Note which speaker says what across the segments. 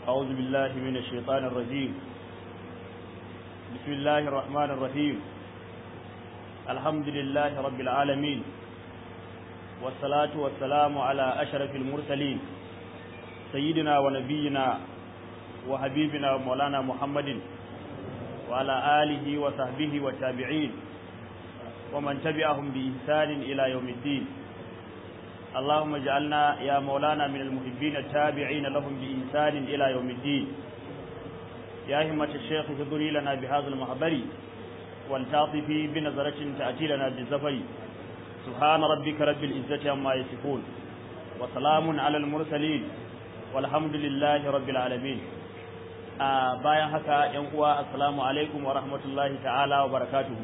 Speaker 1: أعوذ بالله من الشيطان الرجيم بسم الله الرحمن الرحيم الحمد لله رب العالمين والصلاة والسلام على أشرف المرسلين سيدنا ونبينا وحبيبنا ومولانا محمد وعلى آله وصحبه والتابعين ومن تبعهم بإحسان إلى يوم الدين اللهم اجعلنا يا مولانا من المحبين التابعين لهم بإحسان إلى يوم الدين يا همة الشيخ فضلي لنا بهذا المحضر والتعطفي بنظرة تأتي لنا بالزفر سبحان ربك رب العزة عما يصفون وسلام على المرسلين والحمد لله رب العالمين a bayan haka yan uwa assalamu alaikum wa rahmatullahi ta'ala wa barakatuhu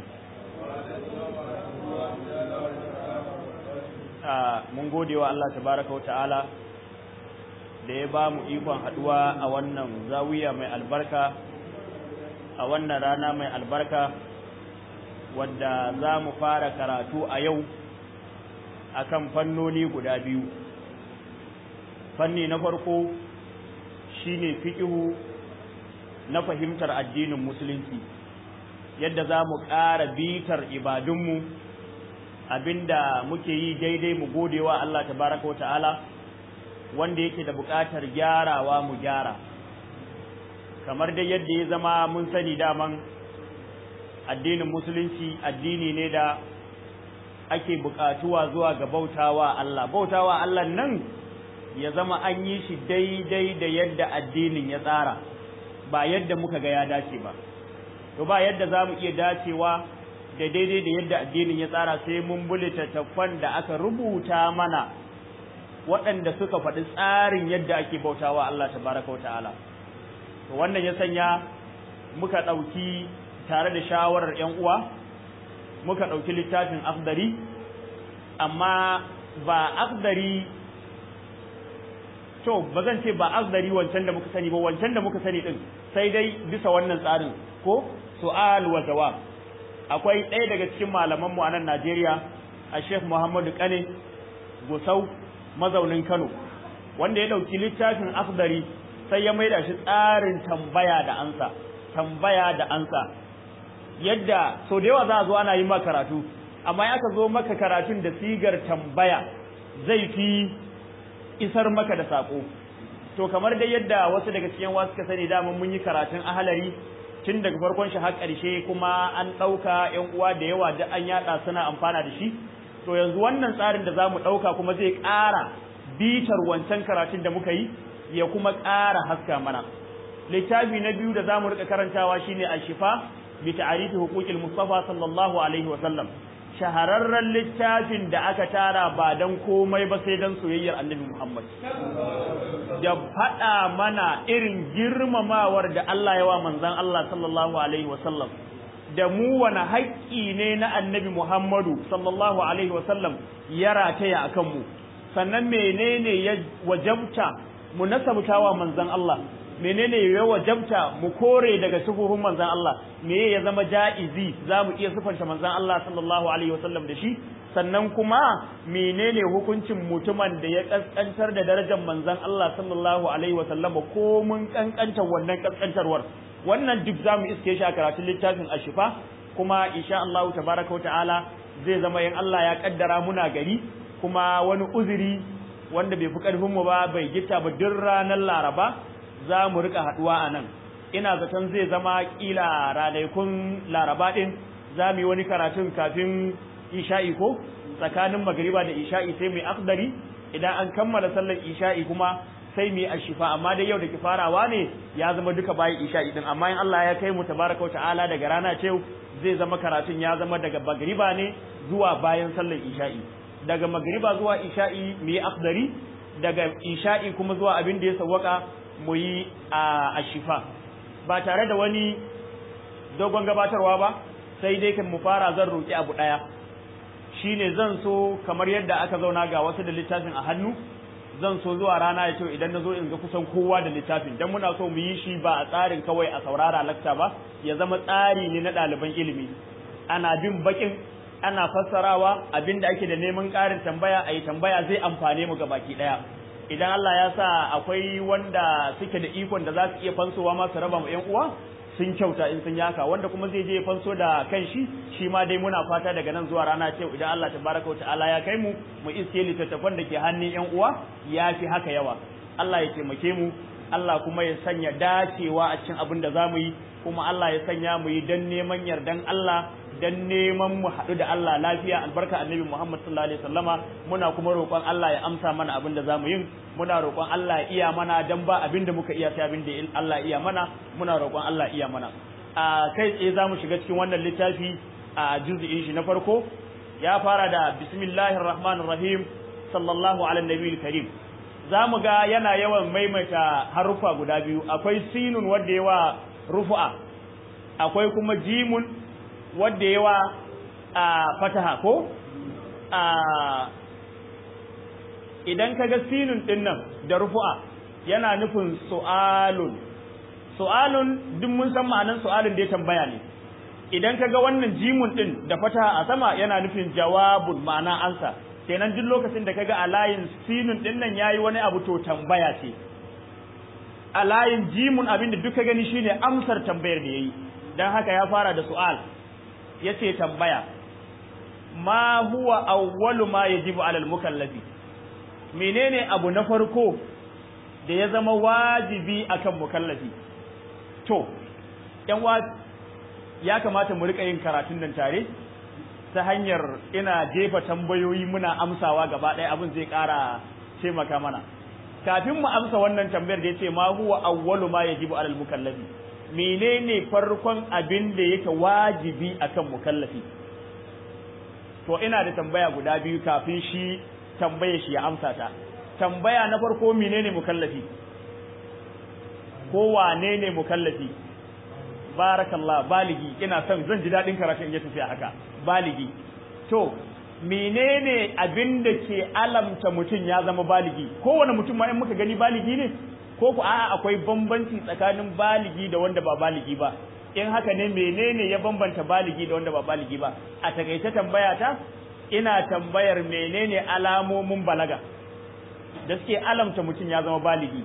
Speaker 1: mun gode wa Allah tabaraka wa ta'ala da ya ba mu ikon haduwa a wannan zawiya mai albarka a wannan rana mai albarka wadda za mu fara karatu a yau akan fannoni guda biyu fanni na farko shine fiqhu na fahimtar addinin musulunci yadda za mu ƙara bitar ibadunmu abinda muke yi daidai mu godewa Allah tabaraka wa ta'ala wanda yake da buƙatar gyarawa mu gyara kamar dai yadda ya zama mun sani daman addinin musulunci addini ne da ake buƙatuwa zuwa ga bautawa Allah bautawa Allah nan ya zama an yi shi daidai da yadda addinin ya tsara ba yadda muka ga ya dace ba to ba yadda za mu iya dacewa da daidai da yadda addinin ya tsara sai mun bulita taffan da aka rubuta mana waɗanda suka faɗi tsarin yadda ake bautawa Allah tabaraka wa ta'ala to wannan ya sanya muka ɗauki tare da shawarar ƴan uwa muka ɗauki littafin afdari amma ba afdari to ba zan ce ba afdari wancan da muka sani ba wancan da muka sani din sai dai bisa wannan tsarin ko su'al wa jawab akwai ɗaya daga cikin malaman mu a nan Najeriya a Sheikh Muhammadu Kane Gusau mazaunin Kano wanda ya dauki littafin afdari sai ya maida shi tsarin tambaya da ansa tambaya da ansa yadda so da yawa za a zo ana yi maka karatu amma ya ka zo maka karatun da sigar tambaya zai fi isar maka da sako to kamar dai yadda wasu daga cikin wasu suka sani dama mun yi karatun ahalari tun daga farkon shi har ƙarshe kuma an ɗauka ƴan uwa da yawa da an yaɗa suna amfana da shi to yanzu wannan tsarin da za mu ɗauka kuma zai ƙara bitar wancan karatun da muka yi ya kuma ƙara haska mana littafi na biyu da za mu riƙa karantawa shine ashifa bi ta'arifi huquqil mustafa sallallahu alaihi wa sallam shahararren littafin da aka tara ba dan komai ba sai dan soyayyar annabi Muhammad da faɗa mana irin girmamawar da Allah ya wa manzon Allah sallallahu alaihi wasallam da mu wani haƙƙi ne na annabi Muhammadu sallallahu alaihi wasallam ya rataya akan mu sannan menene ya wajabta mu nasabtawa manzon Allah menene ya wajabta mu kore daga sufufin manzon Allah me ya zama ja'izi zamu iya sufanta manzon Allah sallallahu alaihi wasallam da shi sannan kuma menene hukuncin mutumin da ya kaskantar da darajar manzon Allah sallallahu alaihi wasallam ko mun kankantar wannan kaskantarwar wannan duk zamu iske shi a karatun littafin ashifa kuma insha Allah tabaraka ta'ala zai zama yin Allah ya kaddara muna gari kuma wani uzuri wanda bai fi karfin mu ba bai gita ba duk ranar Laraba za mu rika haduwa a nan ina zaton zai zama kila ranakun laraba din za mu yi wani karatun kafin isha'i ko tsakanin magariba da isha'i sai mu yi akdari idan an kammala sallar isha'i kuma sai mu yi ashifa amma dai yau da ki farawa ne ya zama duka bayan isha'i din amma in Allah ya kai mu tabaraka ta'ala daga rana ce zai zama karatun ya zama daga magariba ne zuwa bayan sallar isha'i daga magariba zuwa isha'i mu yi akdari daga isha'i kuma zuwa abin da ya sawwaka mu yi a shifa ba tare da wani dogon gabatarwa ba sai dai kan mu fara zan roƙi abu ɗaya shine zan so kamar yadda aka zauna ga wasu da littafin a hannu zan so zuwa rana ya ce idan na zo in ga kusan kowa da littafin dan muna so mu yi shi ba a tsarin kawai a saurara lakta ba ya zama tsari ne na ɗaliban ilimi ana bin bakin ana fassarawa abinda ake da neman ƙarin tambaya a yi tambaya zai amfane mu ga baki ɗaya idan Allah ya sa akwai wanda suke da ikon da za su iya fansowa ma su raba mu ƴan uwa sun kyauta in sun yaka wanda kuma zai je fanso da kanshi shi ma dai muna fata daga nan zuwa rana ce idan Allah tabaraka wa ta'ala ya kai mu mu iske littattafan da ke hannun ƴan uwa ya fi haka yawa Allah ya taimake mu Allah kuma ya sanya dacewa a cikin abin da zamu yi kuma Allah ya sanya mu yi dan neman yardan Allah dan neman mu haɗu da Allah lafiya albarka annabi Muhammad sallallahu alaihi wasallama muna kuma roƙon Allah ya amsa mana abin da zamu yi muna roƙon Allah ya iya mana dan ba abin da muka iya sai abin da Allah iya mana muna roƙon Allah iya mana a kai tsaye zamu shiga cikin wannan littafi a juz'in shi na farko ya fara da bismillahir rahmanir rahim sallallahu ala nabiyil karim zamu ga yana yawan maimaita harufa guda biyu akwai sinun wanda yawa rufu'a akwai kuma jimun wadda yawa a fataha ko a idan kaga sinun din nan da rufu'a yana nufin su'alun su'alun duk mun san ma'anar su'alun da ya tambaya ne idan kaga wannan jimun din da fataha a sama yana nufin jawabun ma'ana ansa kenan duk lokacin da kaga a layin sinun din nan yayi wani abu to tambaya ce a layin jimun abin da duka gani shine amsar tambayar da yayi dan haka ya fara da su'al yace tambaya ma huwa awwalu ma yajibu alal mukallafi menene abu na farko da ya zama wajibi akan mukallafi to yan wa ya kamata mu rika yin karatun nan tare ta hanyar ina jefa tambayoyi muna amsawa gaba ɗaya abin zai ƙara taimaka mana kafin mu amsa wannan tambayar da yace ma huwa awwalu ma yajibu alal mukallafi menene farkon abin da yake wajibi akan mukallafi to ina da tambaya guda biyu kafin shi tambaye shi ya amsa ta tambaya na farko menene mukallafi ko wane ne mukallafi barakallah baligi ina son zan ji dadin karatu in ya tafi haka baligi to menene abin da ke alamta mutum ya zama baligi kowane mutum ma in muka gani baligi ne ko ku a'a akwai bambanci tsakanin baligi da wanda ba baligi ba in haka ne menene ya bambanta baligi da wanda ba baligi ba a takaice tambaya ta ina tambayar menene alamomin balaga da suke alamta mutum ya zama baligi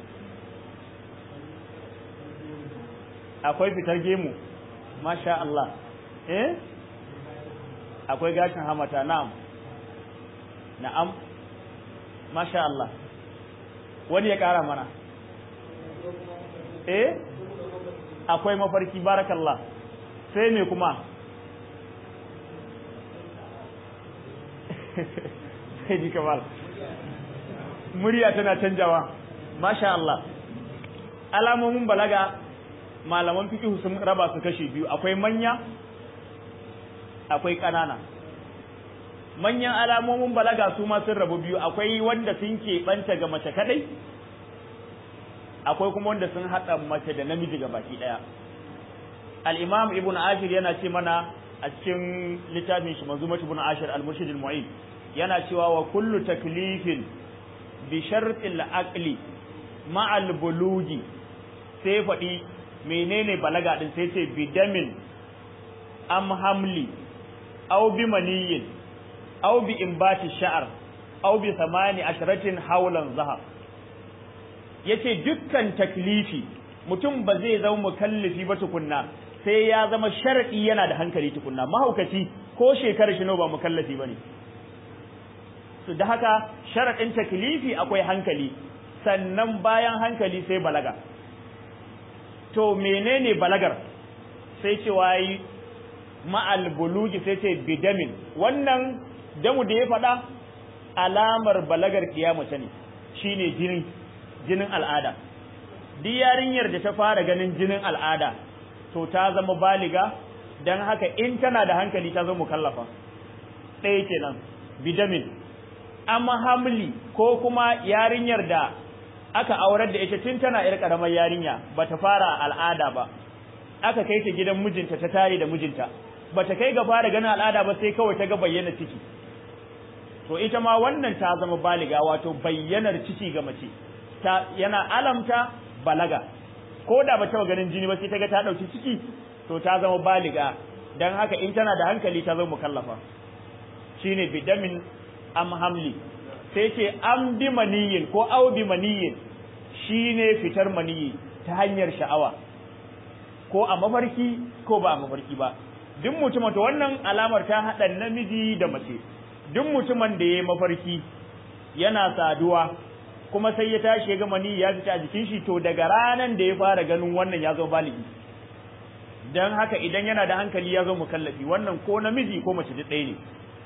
Speaker 1: akwai fitar gemu masha Allah eh akwai gashin hamata na'am na'am masha Allah wani ya kara mana eh akwai mafarki barakallah sai me kuma sai ji kamal murya tana canjawa masha Allah alamomin balaga malaman fiqh sun raba su kashi biyu akwai manya akwai ƙanana manyan alamomin balaga su ma sun rabu biyu akwai wanda sun keɓanta ga mace kadai akwai kuma wanda sun haɗa mace da namiji ga baki ɗaya al-imam ibn ashir yana ce mana a cikin littafin shi manzumat ibn ashir al-murshid al-mu'in yana cewa wa kullu taklifin bi shartil aqli ma'al bulugi sai faɗi menene balaga din sai ce bidamin am hamli aw bi maniyin aw bi imbati sha'ar aw bi samani asharatin hawlan zahab yace dukkan taklifi mutum ba zai zama mukallifi ba tukunna sai ya zama sharadi yana da hankali tukunna mahaukaci ko shekarar shi ba mukallafi bane to da haka sharadin taklifi akwai hankali sannan bayan hankali sai balaga to menene balagar sai ce wai ma'al bulugi sai ce bidamin wannan damu da ya faɗa alamar balagar kiyamata ne shine jini jinin al'ada duk yarinyar da ta fara ganin jinin al'ada to ta zama baliga dan haka in tana da hankali ta zama mukallafa ɗaya kenan bidamin amma hamli ko kuma yarinyar da aka aurar da ita tun tana yar karamar yarinya bata fara al'ada ba aka kai ta gidan mijinta ta tare da mijinta bata kai ga fara ganin al'ada ba sai kawai ta ga bayyana ciki to ita ma wannan ta zama baliga wato bayyanar ciki ga mace ta yana alamta balaga ko da ba ta ganin jini ba sai ta ga ta dauki ciki to ta zama baliga dan haka in tana da hankali ta zama mukallafa shine bidamin am hamli sai ce an bi maniyin ko au bi maniyin shine fitar maniyi ta hanyar sha'awa ko a mafarki ko ba a mafarki ba duk mutumin to wannan alamar ta haɗa namiji da mace duk mutumin da ya mafarki yana saduwa kuma sai ya tashi ya ga mani ya fita a jikin shi to daga ranan da ya fara ganin wannan ya zo baligi dan haka idan yana da hankali ya zo mukallafi wannan ko namiji ko mace duk ɗaya ne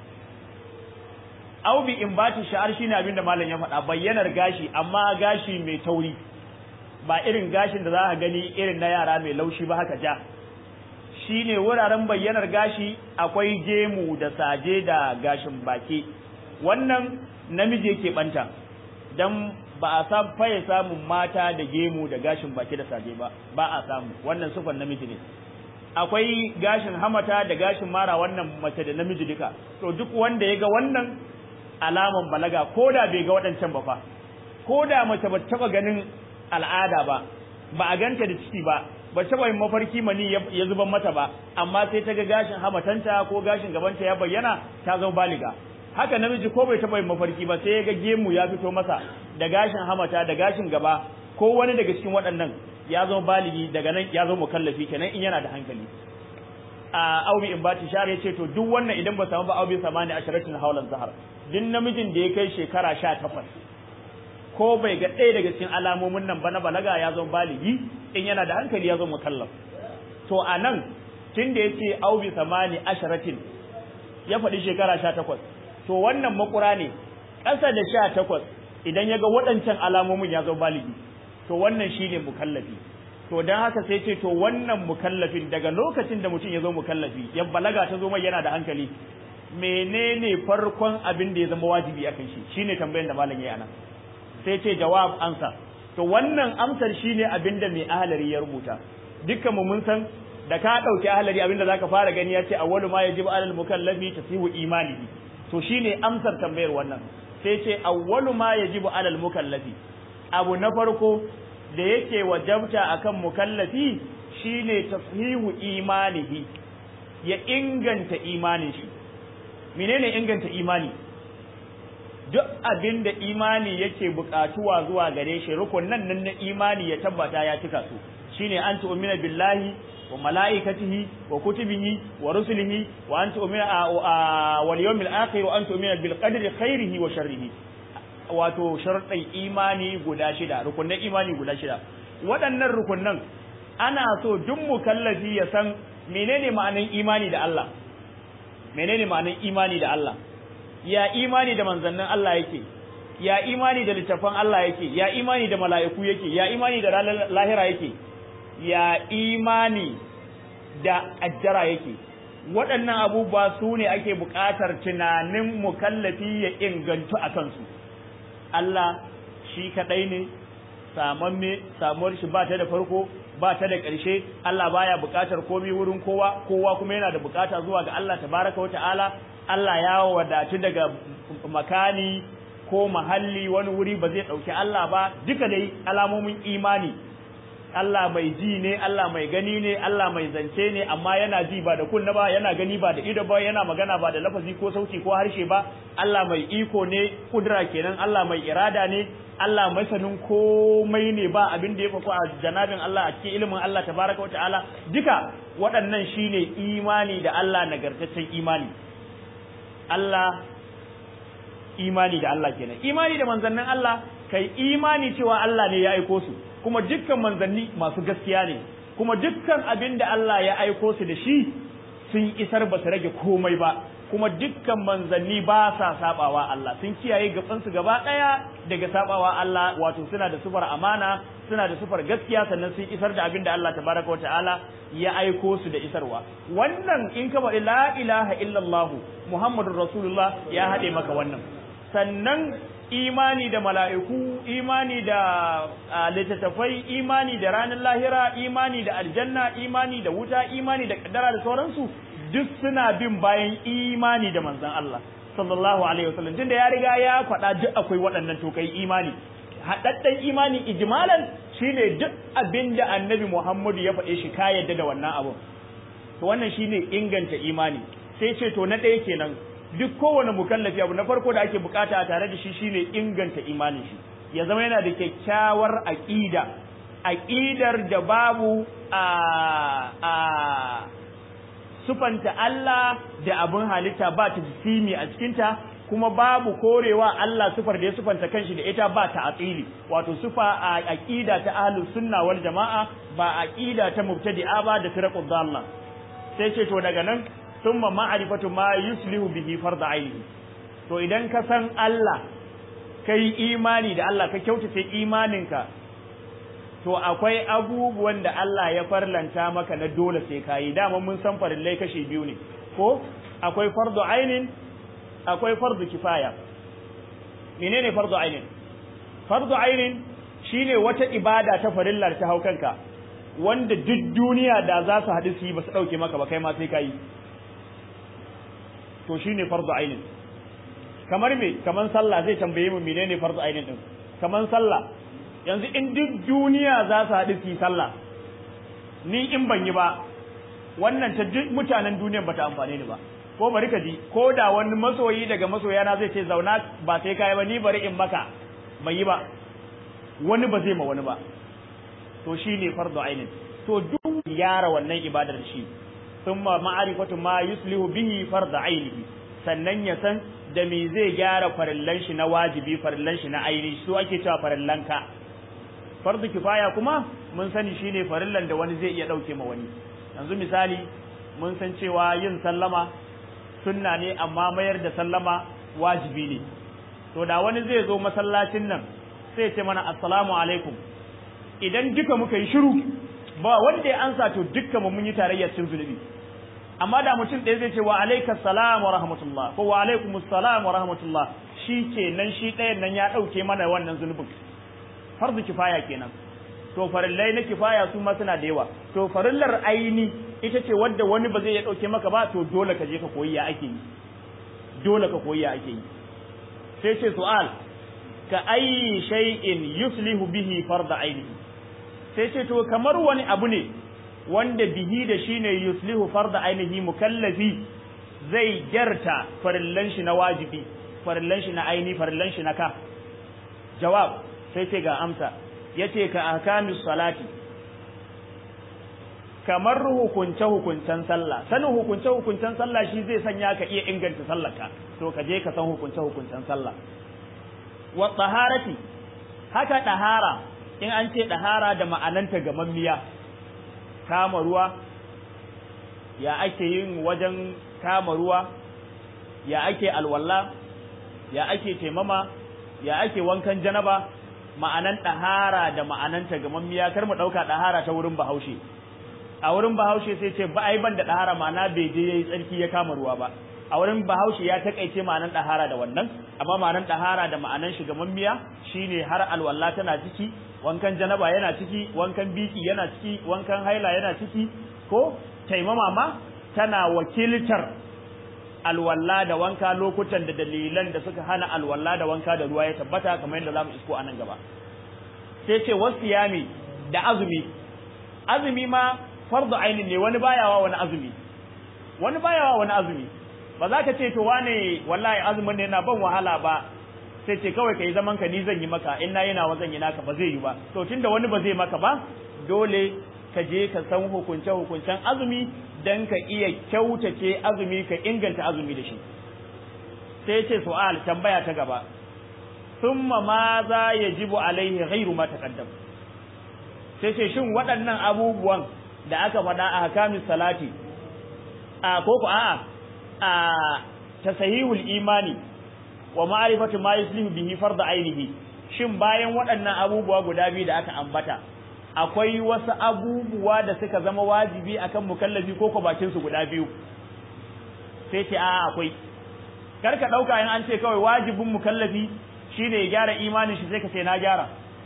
Speaker 1: au bi in bati sha'ar shine abin da malam ya faɗa bayyanar gashi amma gashi mai tauri ba irin gashin da za a gani irin na yara mai laushi ba haka ja shine wuraren bayyanar gashi akwai gemu da saje da gashin baki wannan namiji yake banta dan ba a san faye samun mata da gemu da gashin baki da saje ba ba a samu wannan sufan namiji ne akwai gashin hamata da gashin mara wannan mace da namiji duka to duk wanda ya ga wannan alaman balaga ko da bai ga waɗancan ba fa ko da mace ba taɓa ganin al'ada ba ba a ganta da ciki ba ba taɓa yin mafarki mani ya zuban mata ba amma sai ta ga gashin hamatanta ko gashin gabanta ya bayyana ta zama baliga haka namiji ko bai taɓa yin mafarki ba sai ya ga gemu ya fito masa da gashin hamata da gashin gaba ko wani daga cikin waɗannan ya zama baligi daga nan ya zama mukallafi kenan in yana da hankali a aubi in bati shar ya ce to duk wannan idan ba samu ba aubi samani asharatin haulan zahar duk namijin da ya kai shekara sha takwas ko bai ga ɗaya daga cikin alamomin nan ba na balaga ya zama baligi in yana da hankali ya zama mukallaf to a nan tun da ya ce aubi samani asharatin ya faɗi shekara sha takwas to wannan makura ne ƙasa da sha takwas idan ya ga waɗancan alamomin ya zama baligi to wannan shine mukallafi to dan haka sai ce to wannan mukallafin daga lokacin da mutum ya zo mukallafi ya balaga ta zo mai yana da hankali menene farkon abin da ya zama wajibi akan shi shine tambayar da malam yayi anan sai ce jawab ansa to wannan amsar shine abin da mai ahlari ya rubuta dukkan mu mun san da ka dauki ahlari abin da zaka fara gani ya ce awwalu ma yajibu alal mukallafi tasihu imanihi to shine amsar tambayar wannan sai ce awwalu ma yajibu alal mukallafi abu na farko da yake wajabta akan mukallafi shine tashihu imanihi ya inganta imanin shi menene inganta imani duk abin da imani yake bukatuwa zuwa gare shi rukunan nan na imani ya tabbata ya cika su shine an tu'mina billahi wa malaikatihi wa kutubihi wa rusulihi wa an tu'mina wal yawmil akhir wa an tu'mina bil qadri khairihi wa sharrihi wato sharuɗin imani guda shida rukunan imani guda shida waɗannan rukunan ana so duk mukallafi ya san menene ma'anin imani da Allah menene ma'anin imani da Allah ya imani da manzannin Allah yake ya imani da littafan Allah yake ya imani da mala'iku yake ya imani da lahira yake ya imani da ajjara yake waɗannan abubuwa su ne ake buƙatar tunanin mukallafi ya ingantu a kansu Allah shi kaɗai ne samamme samuwar shi ba ta da farko ba ta da ƙarshe Allah baya buƙatar komai wurin kowa kowa kuma yana da buƙata zuwa ga Allah tabaraka wa ta'ala Allah ya wadatu daga makani ko mahalli wani wuri ba zai ɗauki Allah ba duka dai alamomin imani Allah mai ji ne Allah mai gani ne Allah mai zance ne amma yana ji ba da kunna ba yana gani ba da ido ba yana magana ba da lafazi ko sauti ko harshe ba Allah mai iko ne kudura kenan Allah mai irada ne Allah masanin komai ne ba abin da ya faku a janabin Allah a cikin ilimin Allah tabaraka wata'ala duka waɗannan shine imani da Allah nagartaccen imani Allah imani da Allah kenan imani da manzannin Allah kai imani cewa Allah ne ya aiko su kuma dukkan manzanni masu gaskiya ne kuma dukkan abin da Allah ya aiko su da shi sun isar ba su rage komai ba kuma dukkan manzanni ba sa sabawa Allah sun kiyaye gabansu gaba daya daga sabawa Allah wato suna da sufar amana suna da sufar gaskiya sannan sun isar da abin da Allah tabaraka ta'ala ya aiko su da isarwa wannan in ka faɗi la ilaha illallah muhammadur rasulullah ya haɗe maka wannan sannan imani da mala'iku imani da littattafai imani da ranar lahira imani da aljanna imani da wuta imani da kaddara da sauransu duk suna bin bayan imani da manzan Allah sallallahu alaihi wasallam tunda ya riga ya faɗa duk akwai waɗannan to kai imani haɗaɗɗen imani ijmalan shine duk abin da annabi Muhammadu ya faɗe shi ka yadda da wannan abun to wannan shine inganta imani sai ce to na ɗaya kenan duk kowane mukallafi abu na farko da ake bukata a tare da shi shine inganta imanin shi ya zama yana da kyakkyawar aqida aqidar da babu a a sufanta Allah da abin halitta ba ta jisimi a cikinta kuma babu korewa Allah sufar da ya sufanta kanshi da ita ba ta aqili wato sufa a aqida ta ahlus sunna wal jamaa ba aqida ta mubtadi'a ba da firqud dalla sai ce to daga nan thumma ma'rifatu ma yuslihu bihi fard aini to idan ka san Allah kai imani da Allah ka kyautace imaninka to akwai abubuwan da Allah ya farlanta maka na dole sai kayi dama mun san farillai kashi biyu ne ko akwai fardu ainin akwai fardu kifaya menene fardu ainin fardu ainin shine wata ibada ta farillar ta haukanka wanda duk duniya da za su haɗu su yi ba su ɗauke maka ba kai ma sai kayi to shine fardu ainin kamar me kamar sallah zai tambaye mu menene fardu ainin din kamar sallah yanzu in duk duniya za su haɗu su yi sallah ni in ban yi ba wannan ta duk mutanen duniyan bata amfane ni ba ko bari ka ji ko da wani masoyi daga masoyana zai ce zauna ba sai kai ba ni bari in maka bai yi ba wani ba zai ma wani ba to shine fardu ainin to duk yara wannan ibadar shi thumma ma'rifatu ma yuslihu bihi fardu ainihi sannan ya san da me zai gyara farillan shi na wajibi farillan shi na aini su ake cewa farillan ka fardu kifaya kuma mun sani shine farillan da wani zai iya dauke ma wani yanzu misali mun san cewa yin sallama sunna ne amma mayar da sallama wajibi ne to da wani zai zo masallacin nan sai ce mana assalamu alaikum idan duka muka yi shiru ba wanda ya ansa to dukkan mu mun yi tarayyar cin zunubi amma da mutum ɗaya zai ce wa alaikas salam wa rahmatullah ko wa alaikumus salam wa rahmatullah shi kenan shi ɗayan nan ya ɗauke mana wannan zunubin farzu kifaya kenan to farillai na kifaya su ma suna da yawa to farillar aini ita ce wadda wani ba zai ya dauke maka ba to dole ka je ka koyi ya ake yi dole ka koyi ya ake yi sai ce su'al ka ayi shay'in yuslihu bihi farda aini sai ce to kamar wani abu ne wanda bihi da shine yuslihu farda ainihi mukallafi zai gyarta farillan shi na wajibi farillan shi na aini farillan shi na ka jawab sai ce ga amsa yace ka ahkamis salati kamar hukunce hukuncen sallah sanin hukunce hukuncen sallah shi zai sanya ka iya inganta sallarka to ka je ka san hukunce hukuncen sallah wa taharati haka dahara in an ce dahara da ma'ananta gamammiya kama ruwa ya ake yin wajen kama ruwa ya ake alwala ya ake taimama ya ake wankan janaba ma'anan ɗahara da ma'ananta gamammiya kar mu ɗauka ɗahara ta wurin bahaushe a wurin bahaushe sai ce ba ai ban da ɗahara ma'ana bai je yayi tsarki ya kama ruwa ba a wurin bahaushe ya takaice ma'anan ɗahara da wannan amma ma'anan ɗahara da ma'anan shi gamammiya shine har alwala tana ciki wankan janaba yana ciki wankan biki yana ciki wankan haila yana ciki ko taimama ma tana wakiltar alwala da wanka lokutan da dalilan da suka hana alwala da wanka da ruwa ya tabbata kamar yadda zamu isko anan gaba sai ce wasiyami da azumi azumi ma fardu ainin ne wani bayawa wani azumi wani bayawa wani azumi ba za ka ce to wane wallahi azumin ne yana ban wahala ba sai ce kawai kai zaman ka ni zan yi maka in na yana wa zan yi naka ba zai yi ba to tunda wani ba zai maka ba dole ka je ka san hukunce hukuncen azumi dan ka iya kyautace azumi ka inganta azumi da shi sai ce su'al tambaya ta gaba thumma ma za yajibu alaihi ghairu ma taqaddam sai ce shin waɗannan abubuwan da aka faɗa a hakamis salati a ko ko a'a a tasahihul imani wa ma'rifatu ma yuslihu bihi farda ainihi shin bayan waɗannan abubuwa guda biyu da aka ambata akwai wasu abubuwa da suka zama wajibi akan mukallafi ko ko bakin su guda biyu sai ce a akwai kar ka dauka in an ce kawai wajibin mukallafi shine ya gyara imanin shi sai ka ce na gyara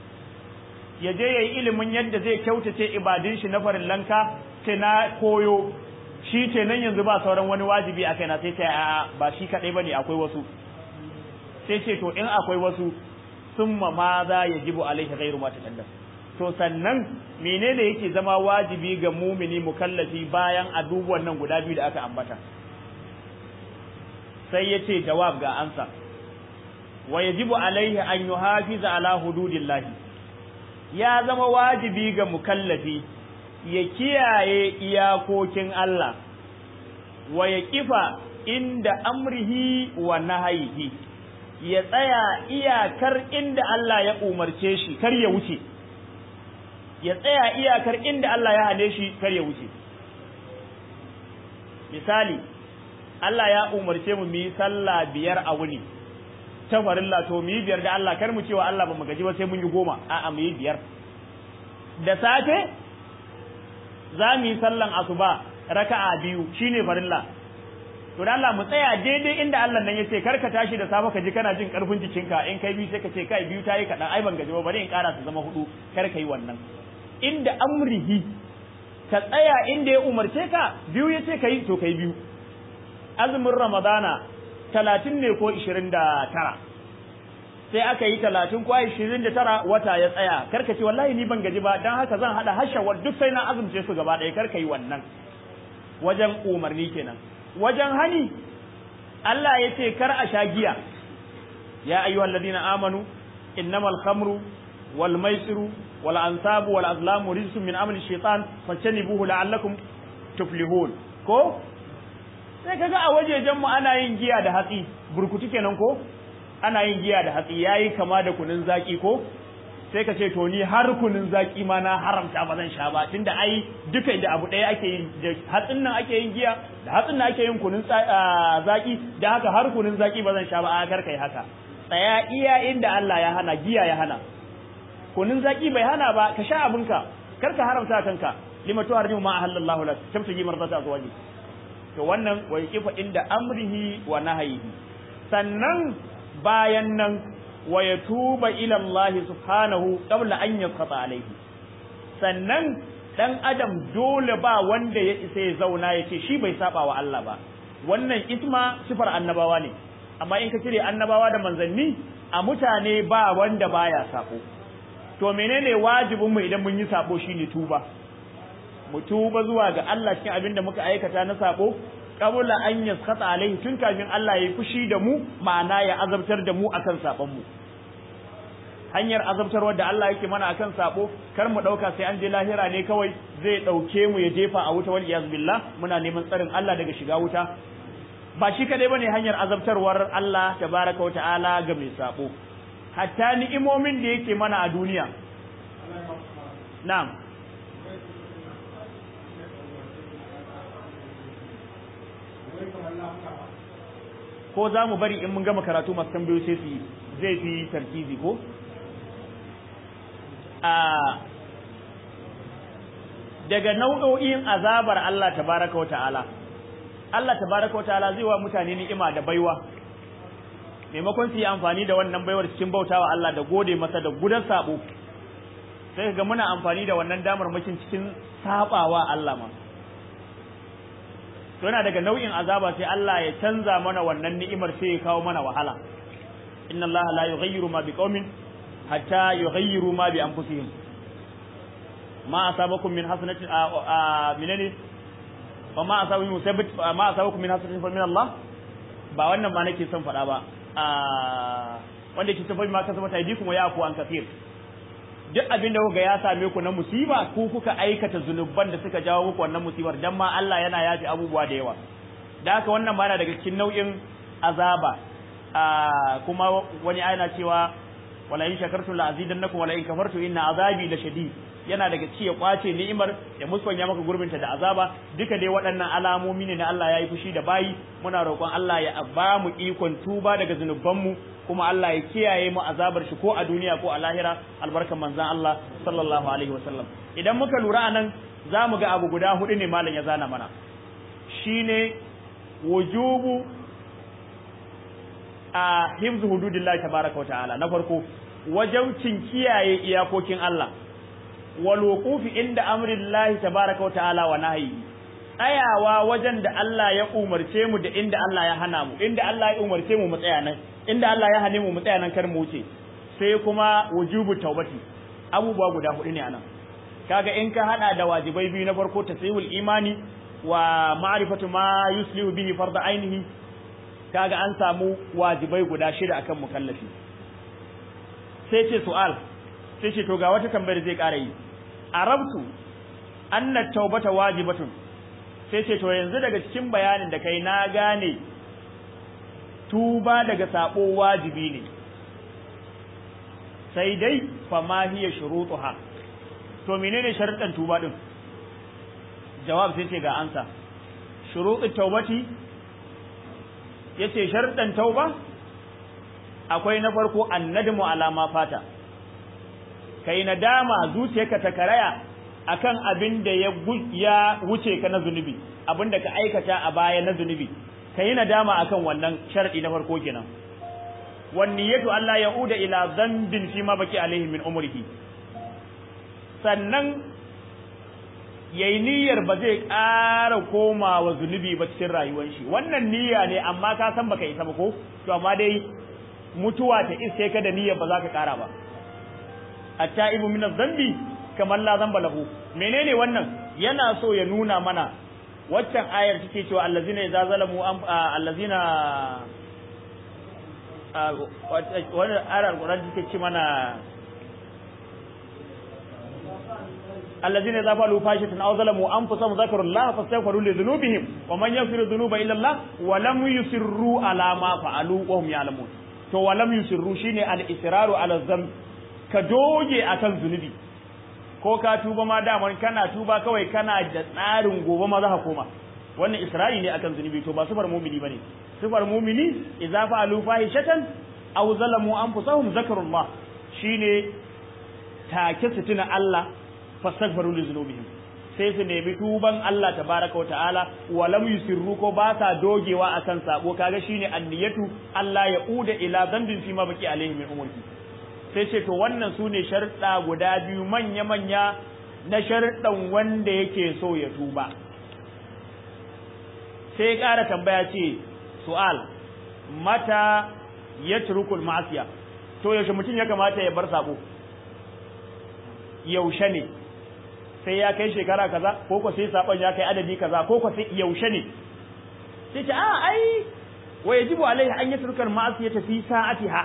Speaker 1: ya je yayi ilimin yadda zai kyautace ibadun shi na farillanka ce na koyo shi ce nan yanzu ba sauran wani wajibi a kaina sai ce a ba shi kadai bane akwai wasu sai ce to in akwai wasu summa ma za yajibu alaihi ghairu ma taqaddam to sannan menene yake zama wajibi ga mumini mukallafi bayan abubuwan nan guda biyu da aka ambata sai yace jawab ga ansa wa yajibu alaihi an yuhafiza ala hududillahi ya zama wajibi ga mukallafi ya kiyaye iyakokin Allah wa ya kifa inda amrihi wa nahayihi ya tsaya iyakar inda Allah ya umarce shi kar ya wuce ya tsaya iyakar inda Allah ya hane shi kar ya wuce misali Allah ya umarce mu mu yi sallah biyar a wuni ta farilla to mu yi biyar da Allah kar mu cewa Allah ba mu gaji ba sai mun yi goma a'a mu yi biyar da safe za mu yi sallan asuba raka'a biyu shine farilla to da Allah mu tsaya daidai inda Allah nan yace kar ka tashi da safe ka ji kana jin karfin jikinka in kai biyu sai ka ce kai biyu tayi kadan ai ban gaji ba bari in kara su zama hudu kar ka yi wannan inda amrihi ka tsaya inda ya umarce ka biyu yace kai to kai biyu azumin ramadana talatin ne ko ishirin da tara sai aka yi talatin ko ishirin da tara wata ya tsaya karka ce wallahi ni ban gaji ba don haka zan haɗa hashawar duk sai na azumce su gaba ɗaya karka yi wannan wajen umarni kenan wajen hani Allah ya ce kar a sha giya ya ayyuhal ladina amanu innamal khamru wal maisiru wal ansabu wal azlamu rijsun min amali shaitan fajtanibuhu la'allakum tuflihun ko sai kaga a wajejen mu ana yin giya da hatsi burkutu kenan ko ana yin giya da hatsi yayi kama da kunun zaki ko sai ka ce to ni har kunun zaki ma na haramta ba zan sha ba tunda ai duka da abu ɗaya ake yin da hatsin nan ake yin giya da hatsin nan ake yin kunun zaki da haka har kunun zaki ba zan sha ba a kar kai haka tsaya iya inda Allah ya hana giya ya hana kunun zaki bai hana ba ka sha abinka kar ka haramta kanka lima tuharrimu ma ahallallahu lak tabtaji mardata azwaji to wannan wa yaqifa inda amrihi wa nahyihi sannan bayan nan wa yatuba ila Allah subhanahu qabla an yaqta alayhi sannan dan adam dole ba wanda ya isa ya zauna ya ce shi bai saba wa Allah ba wannan isma sifar annabawa ne amma in ka cire annabawa da manzanni a mutane ba wanda baya sako to menene wajibin mu idan mun yi sabo shine tuba mu tuba zuwa ga Allah cikin abin da muka aikata na sabo qabla an yaskhata alaihi tun kafin Allah ya fushi da mu ma'ana ya azabtar da mu akan sabon mu hanyar azabtarwar da Allah yake mana akan sabo kar mu dauka sai an je lahira ne kawai zai dauke mu ya jefa a wuta wal iyaz billah muna neman tsarin Allah daga shiga wuta ba shi kadai bane hanyar azabtarwar Allah tabaraka wa ta'ala ga mai sabo hatta ni'imomin da yake mana a duniya na'am ko za mu bari in mun gama karatu masu tambayoyi sai su zai fi tarkizi ko a daga nau'o'in azabar Allah tabaraka wa ta'ala Allah tabaraka wa ta'ala zai wa mutane ni'ima da baiwa maimakon su yi amfani da wannan baiwar cikin bautawa Allah da gode masa da gudan sabo sai ga muna amfani da wannan damar makin cikin sabawa Allah ma to yana daga nau'in azaba sai Allah ya canza mana wannan ni'imar sai ya kawo mana wahala inna Allah la yughayyiru ma biqaumin hatta yughayyiru ma bi anfusihim ma asabakum min hasanatin minani wa ma asabakum musabbat ma asabakum min hasanatin fa min Allah ba wannan ma nake son faɗa ba wanda ke tafi ma kasaba taidikum wa yaku an kafir duk abin da kuka ya same ku na musiba ku kuka aikata zunuban da suka jawo muku wannan musibar dan ma Allah yana yafi abubuwa da yawa da haka wannan bana daga cikin nau'in azaba kuma wani ayana cewa wala in shakartum la azidannakum wala in kafartum inna azabi la shadid yana daga ci ya kwace ni'imar ya musanya maka gurbinta da azaba duka dai waɗannan alamomi ne na Allah ya yi fushi da bayi muna roƙon Allah ya ba mu ikon tuba daga zunubanmu kuma Allah ya kiyaye mu azabar shi ko a duniya ko a lahira albarkan manzon Allah sallallahu alaihi wasallam idan muka lura anan za mu ga abu guda hudu ne malam ya zana mana shine wujubu a hifzu hududillahi tabaraka wa ta'ala na farko wajaucin kiyaye iyakokin Allah wal wuqufi inda amrillahi tabaraka wa ta'ala wa nahyi tsayawa wajen da Allah ya umarce mu da inda Allah ya hana mu inda Allah ya umarce mu mu tsaya nan inda Allah ya hane mu mu tsaya nan kar mu wuce sai kuma wujubu taubati abubuwa guda hudu ne anan kaga in ka hada da wajibai biyu na farko tasihul imani wa ma'rifatu ma yuslihu bihi farda ainihi kaga an samu wajibai guda shida akan mukallafi sai ce su'al sai ce to ga wata tambayar zai ƙara yi arabtu anna taubata wajibatun sai ce to yanzu daga cikin bayanin da kai na gane tuba daga sabo wajibi ne sai dai fa ma hiya shurutuha to menene sharuɗan tuba din jawab sai ce ga ansa shurutut taubati yace sharuɗan tauba akwai na farko annadmu ala ma fata kai nadama zuciyarka ta karaya akan abin da ya ya wuce ka na zunubi abin da ka aikata a baya na zunubi kai nadama akan wannan sharadi na farko kenan wan niyatu Allah yauda ila dhanbin fi ma baki alaihi min umrihi sannan yayi niyyar ba zai ƙara komawa zunubi ba cikin rayuwar shi wannan niyya ne amma ka san baka isa ba ko to amma dai mutuwa ta iske ka da niyyar ba za ka ƙara ba at-ta'ibu min adh-dhanbi kamar la zamba lahu menene wannan yana so ya nuna mana waccan ayar take cewa allazina idza zalamu allazina wannan ayar alquran take ce mana allazina idza falu fashatan aw zalamu anfusahum zakarullaha fastaghfiru li dhunubihim wa man yaghfiru dhunuba illa Allah wa lam yusirru ala ma fa'alu wa hum ya'lamun to wa lam yusirru shine al-israru ala dhanb ka doge akan zunubi ko ka tuba ma daman kana tuba kawai kana da tsarin gobe ma za ka koma wannan isra'i ne akan zunubi to ba sifar mumini bane sifar mumini idza fa'alu fahishatan aw zalamu anfusahum zakarullah shine take su tuna Allah fastaghfiru li dhunubihim sai su nemi tuban Allah tabaraka wa ta'ala wa lam yusirru ko ba sa dogewa akan sabo kaga shine anniyatu Allah ya uda ila dhanbin fi ma baki alaihi min umurki sai ce to wannan su ne sharuɗa guda biyu manya-manya na sharuɗan wanda yake so ya tuba sai ƙara tambaya ce su'al mata ya turukul ma'asiya to yaushe mutum ya kamata ya bar sabo yaushe ne sai ya kai shekara kaza ko ko sai sabon ya kai adadi kaza ko ko sai yaushe ne sai ce a ai wa yajibu alaihi an yatrukal ma'asiyata fi sa'atiha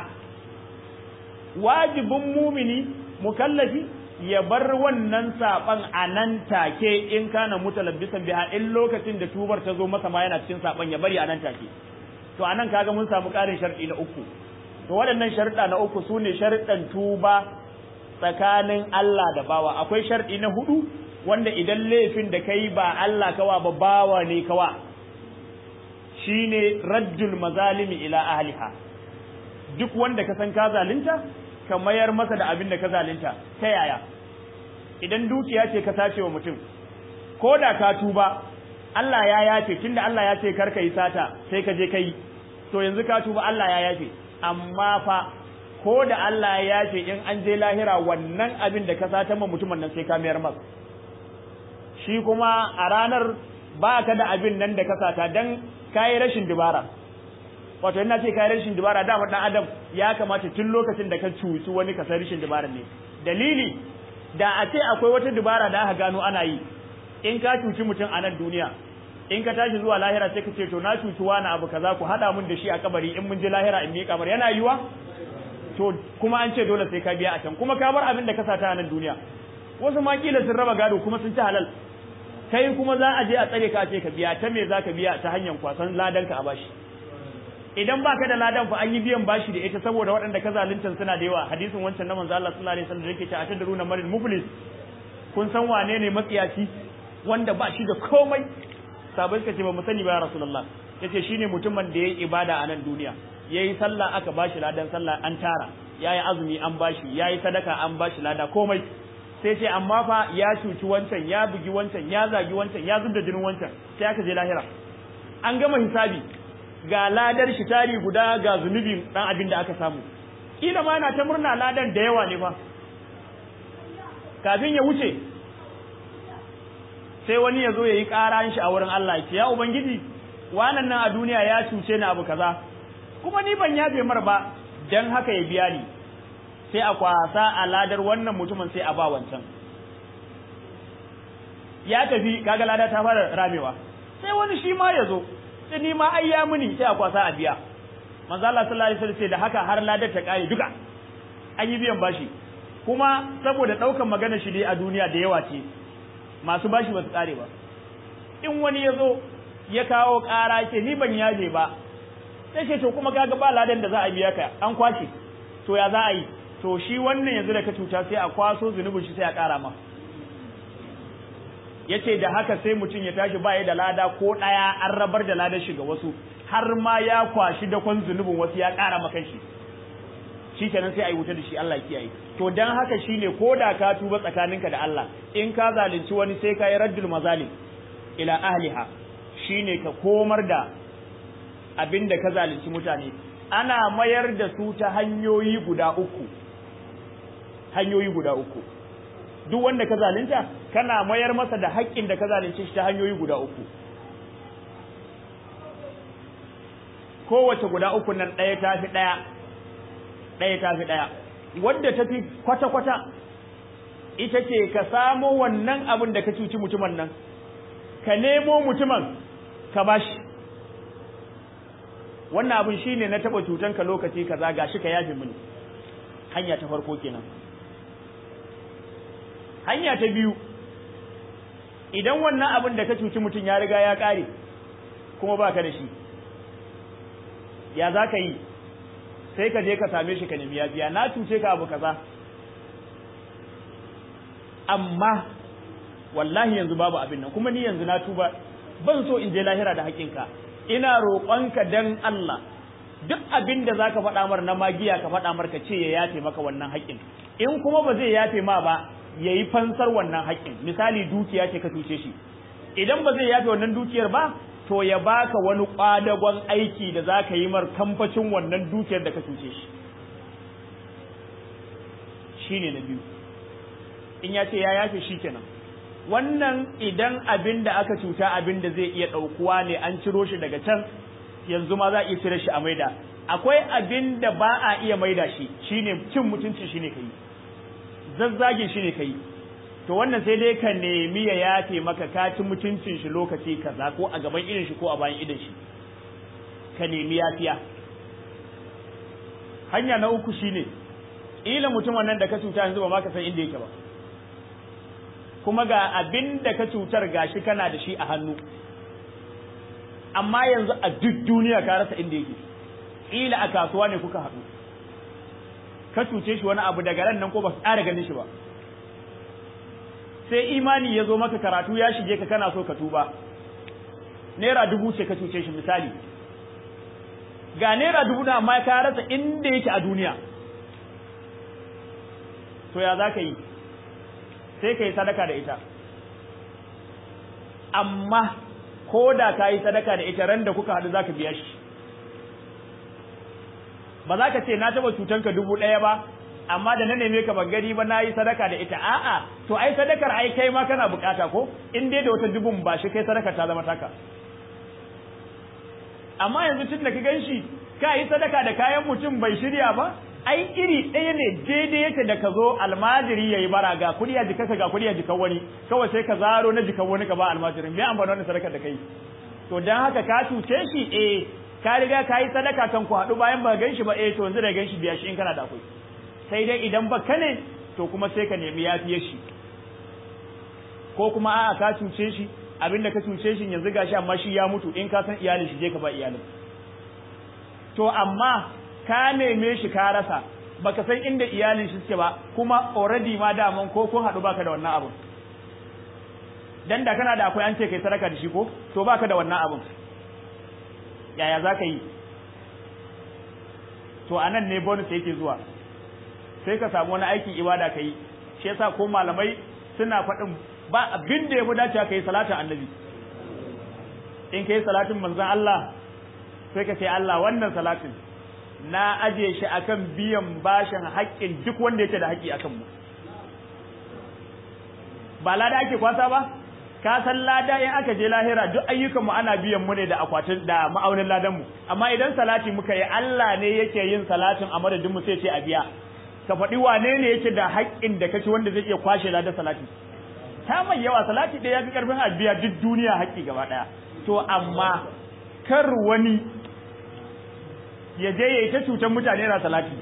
Speaker 1: wajibin mumini mukallafi ya bar wannan saban a nan take in kana mutalabbisan biha in lokacin da tubar ta zo masa ma yana cikin saban ya bari a nan take to anan kaga mun samu karin sharɗi na uku to waɗannan sharuɗa na uku su ne sharuɗan tuba tsakanin Allah da bawa akwai sharɗi na hudu wanda idan laifin da kai ba Allah kawa ba bawa ne kawa shine raddul mazalimi ila ahliha duk wanda ka san ka zalunta ka mayar masa da abin da ka zalunta ta yaya idan dukiya ce ka sace wa mutum ko da ka tuba Allah ya yafe tunda Allah ya ce kar ka yi sata sai ka je ka yi to yanzu ka tuba Allah ya yafe amma fa ko da Allah ya yafe in an je lahira wannan abin da ka sata ma mutumin nan sai ka mayar masa shi kuma a ranar ba ka da abin nan da ka sata dan kayi rashin dubara wato ina ce kai rashin dubara dama dan adam ya kamata tun lokacin da ka cuci wani ka san rashin dubara ne dalili da a ce akwai wata dubara da aka gano ana yi in ka cuci mutum a nan duniya in ka tashi zuwa lahira sai ka ce to na cuci wani abu kaza ku hada mun da shi a kabari in mun je lahira in miƙa mar yana yiwa to kuma an ce dole sai ka biya a can kuma ka bar abin da ka sata a nan duniya wasu ma kila sun raba gado kuma sun ci halal kai kuma za a je a tsare ka ce ka biya ta me za ka biya ta hanyar kwasan ladan ka a bashi idan baka da ladan fa an yi biyan bashi da ita saboda waɗanda ka zalunta suna da yawa hadisin wancan na manzo Allah sallallahu alaihi wasallam da yake cewa atadruna maril muflis kun san wane ne matsiyaci wanda ba shi da komai sabai suka ce ba mu sani ba ya rasulullah yace shine mutumin da yayi ibada a nan duniya yayi sallah aka bashi ladan sallah an tara yayi azumi an bashi yayi sadaka an bashi lada komai sai ce amma fa ya cuci wancan ya bugi wancan ya zagi wancan ya zubda jinin wancan sai aka je lahira an gama hisabi ga ladar shi tari guda ga zunubi dan abin da aka samu kila ma yana ta murna ladan da yawa ne fa kafin ya wuce sai wani ya zo ya yi ƙaran shi a wurin Allah ya ce ya ubangiji wannan nan a duniya ya cuce ni abu kaza kuma ni ban yafe mar ba dan haka ya biya ni sai a kwasa a ladar wannan mutumin sai a ba wancan ya tafi kaga lada ta fara ramewa sai wani shi ma ya zo sai ni ma ai ya muni sai a kwasa a biya manzo Allah sallallahu alaihi wasallam sai da haka har ladar ta kare duka an yi biyan bashi kuma saboda daukan magana shi dai a duniya da yawa ce masu bashi ba su kare ba in wani ya zo ya kawo ƙara ce ni ban yaje ba sai ce to kuma kaga ba ladan da za a biya ka an kwace to ya za a yi to shi wannan yanzu da ka cuta sai a kwaso zunubin shi sai a ƙara ma yace da haka sai mutum ya tashi ba ya da lada ko ɗaya an rabar da ladar shi ga wasu har ma ya kwashi da kwan zunubin wasu ya ƙara maka shi shi kenan sai a yi wuta da shi Allah ya kiyaye to dan haka shine ko da ka tuba tsakaninka da Allah in ka zalunci wani sai ka yi raddul mazalim ila ahliha shine ka komar da abin da ka zalunci mutane ana mayar da su ta hanyoyi guda uku hanyoyi guda uku duk wanda ka zalunta kana mayar masa da haƙƙin da ka zalunce shi ta hanyoyi guda uku kowace guda uku nan ɗaya ta fi ɗaya ɗaya ta fi ɗaya wadda ta fi kwata-kwata ita ce ka samo wannan abin da ka cuci mutumin nan ka nemo mutumin ka bashi wannan abin shine na taba cutan ka lokaci kaza gashi ka yafe mini hanya ta farko kenan hanya ta biyu idan wannan abin da ka cuci mutum ya riga ya kare kuma baka da shi ya za ka yi sai ka je ka same shi ka nemi yafiya na cuce ka abu kaza amma wallahi yanzu babu abin nan kuma ni yanzu na tuba ban so in je lahira da haƙinka ina roƙonka dan Allah duk abin da zaka faɗa mar na magiya ka faɗa mar ka ce ya yafe maka wannan haƙin in kuma ba zai yafe ma ba yayi fansar wannan haƙin misali dukiya ce ka cuce shi idan ba zai yafe wannan dukiyar ba to ya baka wani kwadagon aiki da zaka yi mar kamfacin wannan dukiyar da ka cuce shi shine na biyu in ya ce ya yafe shi kenan wannan idan abin da aka cuta abin da zai iya ɗaukuwa ne an ciro shi daga can yanzu ma za a iya cire shi a maida akwai abin da ba a iya maida shi shine cin mutunci shine kai zazzagin shine kai to wannan sai dai ka nemi ya yafe maka ka ci mutuncin shi lokaci kaza ko a gaban irin shi ko a bayan idan shi ka nemi yafiya hanya na uku shine ila mutumin nan da ka cuta yanzu ba ma ka san inda yake ba kuma ga abin da ka cutar gashi kana da shi a hannu amma yanzu a duk duniya ka rasa inda yake ila a kasuwa ne kuka haɗu ka cuce shi wani abu daga ran nan ko ba su ƙara ganin shi ba sai imani ya zo maka karatu ya shige ka kana so ka tuba naira dubu ce ka cuce shi misali ga naira dubu na amma ka rasa inda yake a duniya to ya za ka yi sai ka yi sadaka da ita amma ko da ka yi sadaka da ita ran da kuka haɗu za ka biya shi ba za ka ce na taɓa cutanka dubu ɗaya ba amma da na neme ka ban gani ba na yi sadaka da ita a'a to ai sadakar ai kai ma kana bukata ko in dai da wata dubun ba shi kai sadaka ta zama taka amma yanzu tun da ka gan shi ka yi sadaka da kayan mutum bai shirya ba ai iri ɗaya ne daidai yake da ka zo almajiri yayi bara ga kuɗi a jikarka ga kuɗi a jikan wani kawai sai ka zaro na jikan wani ka ba almajirin me amfani wannan sadakar da kai to dan haka ka cuce shi eh ka riga ka yi sadaka kan ku haɗu bayan ba gan shi ba eh to yanzu da gan shi biya shi in kana da akwai sai dai idan ba ka ne to kuma sai ka nemi yafiye shi ko kuma a'a ka cuce shi abinda ka cuce shi yanzu gashi amma shi ya mutu in ka san iyalin shi je ka ba iyalin to amma ka neme shi ka rasa baka san inda iyalin shi suke ba kuma already ma daman ko kun haɗu baka da wannan abun dan da kana da akwai an ce kai sadaka da shi ko to baka da wannan abun yaya za ka yi to anan ne bonus yake zuwa sai ka samu wani aikin ibada ka yi shi yasa ko malamai suna faɗin ba abin da ya fi dacewa ka yi salatin annabi in ka yi salatin manzon Allah sai ka ce Allah wannan salatin na aje shi akan biyan bashin haƙƙin duk wanda yake da haƙƙi akan mu ba lada ake kwasa ba ka san lada in aka je lahira duk ayyukan mu ana biyan mu ne da akwatin da ma'aunin ladan mu amma idan salati muka yi Allah ne yake yin salatin a madadin mu sai ce a biya ka faɗi wane ne yake da haƙƙin da kace wanda zai iya kwashe ladan salati ta mai yawa salati ɗaya ya fi ƙarfin a biya duk duniya haƙƙi gaba ɗaya to amma kar wani ya je ya yi ta cutar mutane na salati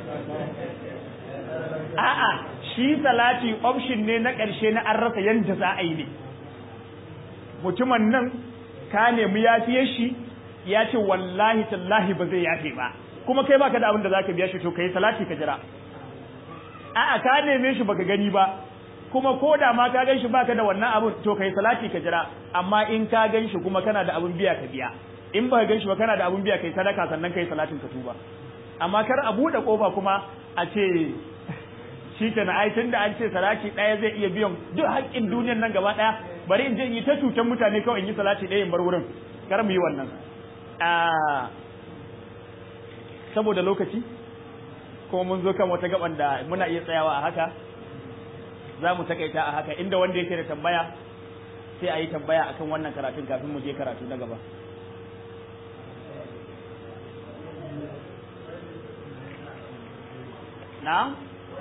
Speaker 1: a'a shi salati option ne na ƙarshe na an rasa yadda za a yi ne mutumin nan ka nemi yafiyar shi ya ce wallahi tallahi ba zai yafe ba kuma kai baka da abin da zaka biya shi to kai salati ka jira a'a ka neme shi baka gani ba kuma ko da ma ka ganshi baka da wannan abin to kai salati ka jira amma in ka ganshi kuma kana da abin biya ka biya in baka ganshi ba kana da abin biya kai sadaka sannan kai salatin ka tuba amma kar a bude kofa kuma a ce shi ke na aitin da an ce salati ɗaya zai iya biyan duk haƙƙin duniyar nan gaba ɗaya bari in je in yi ta cutar mutane kawai in yi salati ɗaya in bar wurin kar mu yi wannan saboda lokaci kuma mun zo kan wata gaban da muna iya tsayawa a haka za mu takaita a haka inda wanda yake da tambaya sai a yi tambaya akan wannan karatun kafin mu je karatu na gaba na?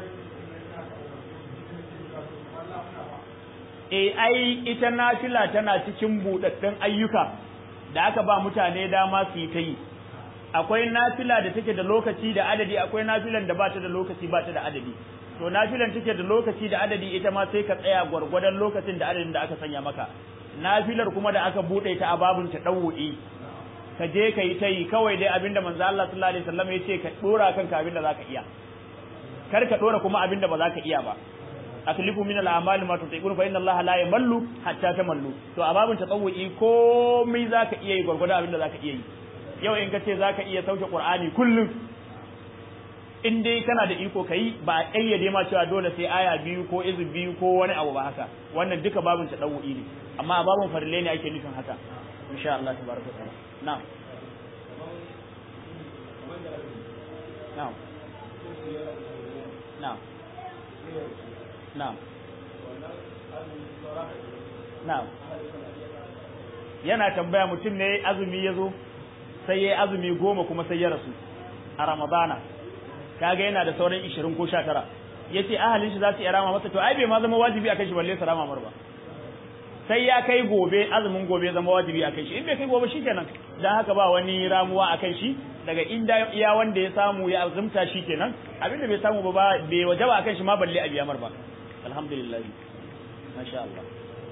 Speaker 1: e ai ita nafila tana cikin buɗaɗɗen ayyuka da aka ba mutane dama su yi ta yi akwai nafila da take da lokaci da adadi akwai nafilan da ba ta da lokaci ba ta da adadi to nafilan take da lokaci da adadi ita ma sai ka tsaya gwargwadon lokacin da adadin da aka sanya maka nafilar kuma da aka buɗe ta a babun ta ɗau'i ka je ka yi ta yi kawai dai abinda manzo Allah sallallahu alaihi wasallam ya ce ka dora kanka abinda zaka iya kar ka dora kuma abinda ba za ka iya ba aklifu min al-a'mali ma tutiqun fa inna Allah la yamallu hatta tamallu to a babin tatawwi komai zaka iya yi gurgurda abinda zaka iya yi yau in kace zaka iya sauke Qur'ani kullum in dai kana da iko kai ba a kayyade ma cewa dole sai aya biyu ko izu biyu ko wani abu ba haka wannan duka babin tatawwi ne amma a babin farille ne ake nufin haka insha Allah tabaraka ta'ala na'am na'am na'am Na'am. Na'am. Yana tambaya mutum ne azumi ya zo sai ya azumi goma kuma sai ya rasu a Ramadana. Kaga yana da sauran ishirin ko sha tara. Ya ce ahalin shi za su iya rama masa to ai bai ma zama wajibi a kai shi balle su rama mar ba. Sai ya kai gobe azumin gobe zama wajibi a kai shi in bai kai gobe shi kenan dan haka ba wani ramuwa a kai shi daga inda iya wanda ya samu ya azumta shi kenan abinda bai samu ba bai wajaba a kan shi ma balle a biya mar ba. alhamdulillah masha Allah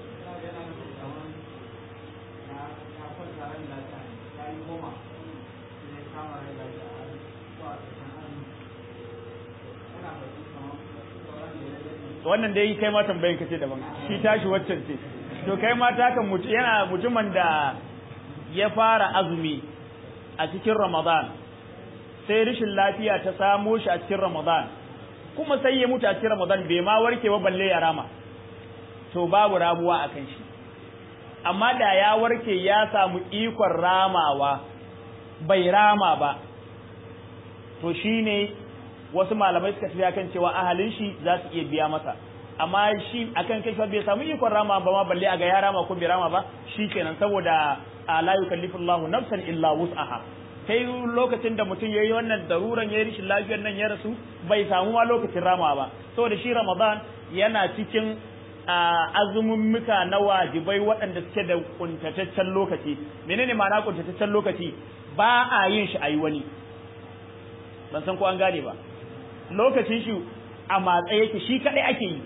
Speaker 1: wannan dai kai ma tambayin kace daban shi tashi waccan ce to kai ma ta kan mutu yana mutumin da ya fara azumi a cikin Ramadan sai rashin lafiya ta samo shi a cikin Ramadan kuma sai ya mutu a cikin Ramadan bai ma warke ba balle ya rama to babu ramuwa akan shi amma da ya warke ya samu ikon ramawa bai rama ba to shine wasu malamai suka tafi akan cewa ahalin shi za su iya biya masa amma shi akan kai bai samu ikon rama ba ma balle a ga ya rama ko bai rama ba shikenan saboda la yukallifullahu nafsan illa wus'aha kai lokacin da mutum yayi wannan daruran yayi rishin lafiyar nan ya rasu bai samu ma lokacin rama ba saboda shi Ramadan yana cikin azumummuka na wajibai waɗanda suke da kuntataccen lokaci menene ma'ana kuntataccen lokaci ba a yin shi ayi wani ban san ko an gane ba lokacin shi a matsa yake shi kadai ake yi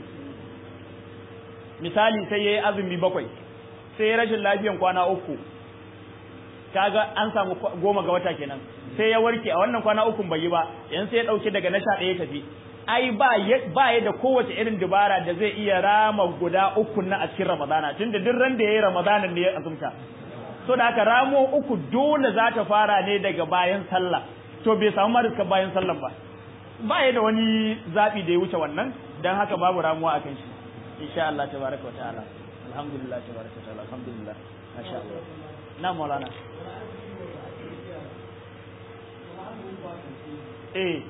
Speaker 1: misali sai yayi azumi bakwai sai ya rashin lafiyan kwana uku kaga an samu goma ga wata kenan sai ya warke a wannan kwana ukun bai yi ba yanzu sai ya dauke daga na sha ɗaya tafi ai ba ba ya da kowace irin dubara da zai iya rama guda uku na a cikin ramadana tunda duk ran da yayi ramadana ne ya azumta so da haka ramo uku dole za ta fara ne daga bayan sallah to bai samu marika bayan sallah ba ba ya da wani zabi da ya wuce wannan dan haka babu ramuwa akan shi insha Allah tabaraka wa ta'ala alhamdulillah tabaraka wa ta'ala alhamdulillah masha Allah na maulana eh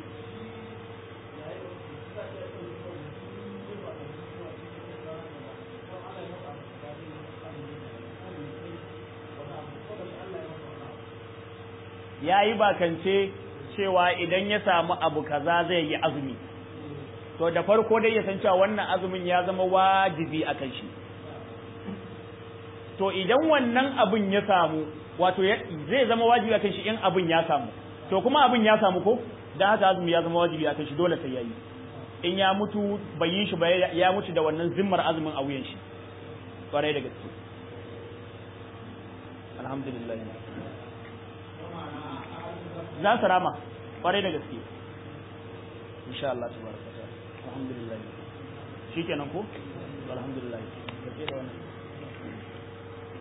Speaker 1: ya yi bakance cewa idan ya samu abu kaza zai yi azumi to da farko dai ya san cewa wannan azumin ya zama wajibi a kan shi to idan wannan abin ya samu wato zai zama wajibi akan shi in abin ya samu to kuma abin ya samu ko dan haka azumi ya zama wajibi akan shi dole sai yayi in ya mutu bai yi shi ba ya mutu da wannan zimmar azumin a wuyan shi kwarai da gaske alhamdulillah za su rama kwarai da gaske insha Allah tabaraka ta'ala alhamdulillah shikenan ko alhamdulillah kace da wannan